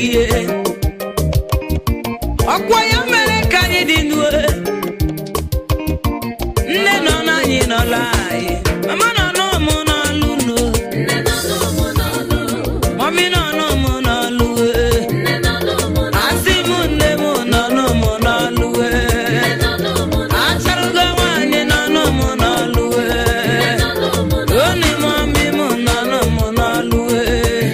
ihe ọkwa ya mere ka anyị dị nuo nne nọ n'anyị nọla anyị mama nọ n'ụmụ n'ọlụ no mọmi nọ n'ụmụ n'ọlụ ee. asị m nne m nọ n'ụmụ n'ọlụ ee. acharụgo nwaanyị nọ n'ụmụ n'ọlụ ee. oni mọmi m nọ n'ụmụ n'ọlụ ee.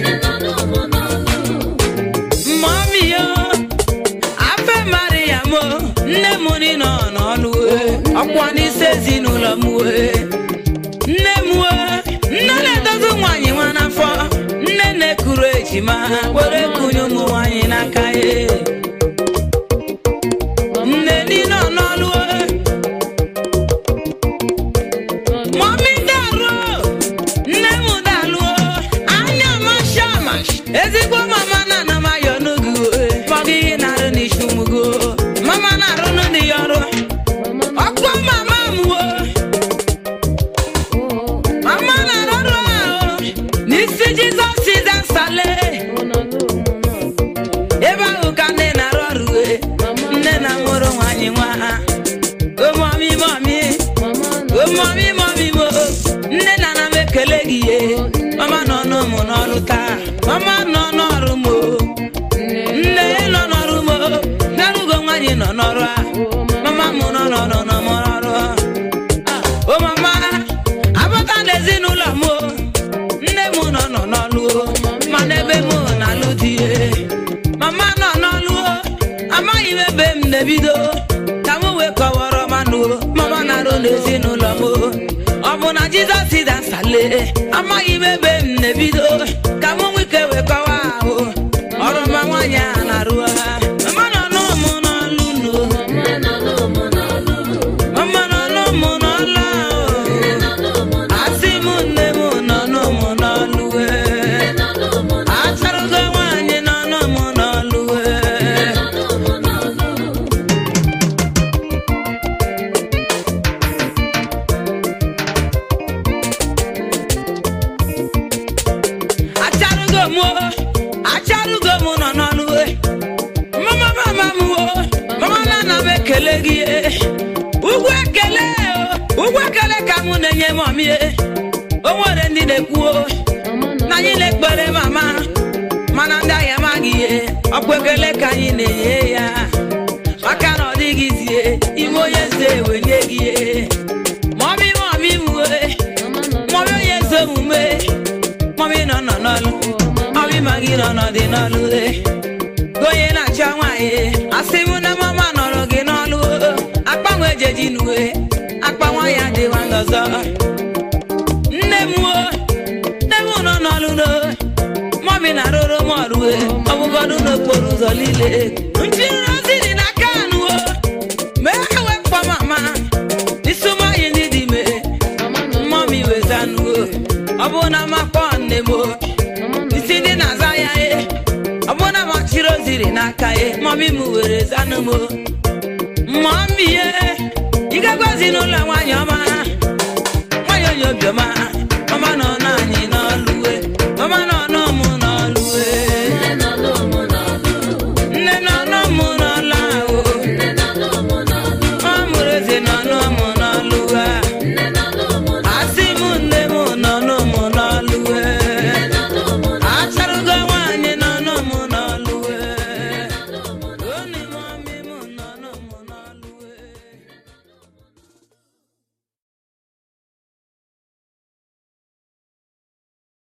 mọmi yo afe mariam o nne m ni nọ n'ọlụ ee. ọkwa n'isi ezinụlọ m wee nne m wee nne na-edozi nwaanyị nwa n'afọ nne na-ekuru ejima were kunye ụmụ nwaanyị n'aka ya nne di nọ n'ọlụ ee. mọmi daruo nne m daluo anya masha mash ezigbo mama na ana m ayọ n'oge fọgị ihe na-arụ n'isi ụmụgo mama na-arụ n'ụdị ya ọrụ ọkwa mama m wo mama na-arụ ọrụ ahụ n'isi jizọs siza nsale ebe ahụ ka nne na-arụ ọrụ e. nne na mụrụ nwanyị nwa ụmụmị mọmị ụmụmị mọmị mo nne na na m ekele gị ye mama nọ n'ụmụ n'ọrụ taa mama nọ n'ọrụ mo nne nọ n'ọrụ mo narugo nwanyị nọ n'ọrụ a mama m nọ n'ọrụ nọ n'ọrụ o mama abata n'ezinụlọ m o. nne m nọ nọ n'ọlụ o, mana ebe m na-alụ di e. mama nọ n'ọlụ o, amaghị m ebe m na-ebido ka m wee kọwara manụ o, mama na-arụ n'ezinụlọ m o. ọ bụ na jizọs dasale amaghị m ebe m na-ebido ka m nwike wee kọwa ahụ ọrụ ma nwaanyị a na-arụ ha mama nọ n'ụmụ n'ọlụ no mama nọ n'ụmụ n'ọlụ ahụ asị m nne m nọ n'ụmụ n'ọlụ ee. acharụgo nwaanyị nọ n'ụmụ n'ọlụ ee. acharụgo m o, acharụgo m nọ n'ọlụ ee. mama mama m o mama na ana m ekele gị ee. ugwu ekele o ugwu ekele ka mụ na-enye mọmị ee. o nwere ndị na-ekwu o na anyị na-ekpere mama mana ndị ahịa amaghị ihe ọkwa ekele ka anyị na-enye ya maka na ọ dịghịzie ime onye eze wenye gị ihe. mọmị mọmị m wee mọmị onye eze omume mọmị nọ nọ n'ọlụ mọmị ma gị nọ n'ọdị n'ọlụ e. Ka onye na-achọ nwaanyị asị m na mama nọrọ gị n'ọlụ akpanwe ejeji nuwe akpa nwa ya dịwa ndọzọ nne m o nne m nọ n'ọlụ no mọmị na-arụrụ m ọrụ e, ọbụgọdụ n'okporo ụzọ niile njiri ozi dị n'aka anụ o mee wekpọ mama isi ụmụanyị ndị dị ime mọmị wezanụ o ọ bụ na makpọ nne m o isi dị na-aza ya e ọ bụ na machiri oziri n'aka e mọmị m were zanụ m o mọmị ye ị ga-agwazi n'ụlọ nwaanyị ọma nwanyị onye obiọma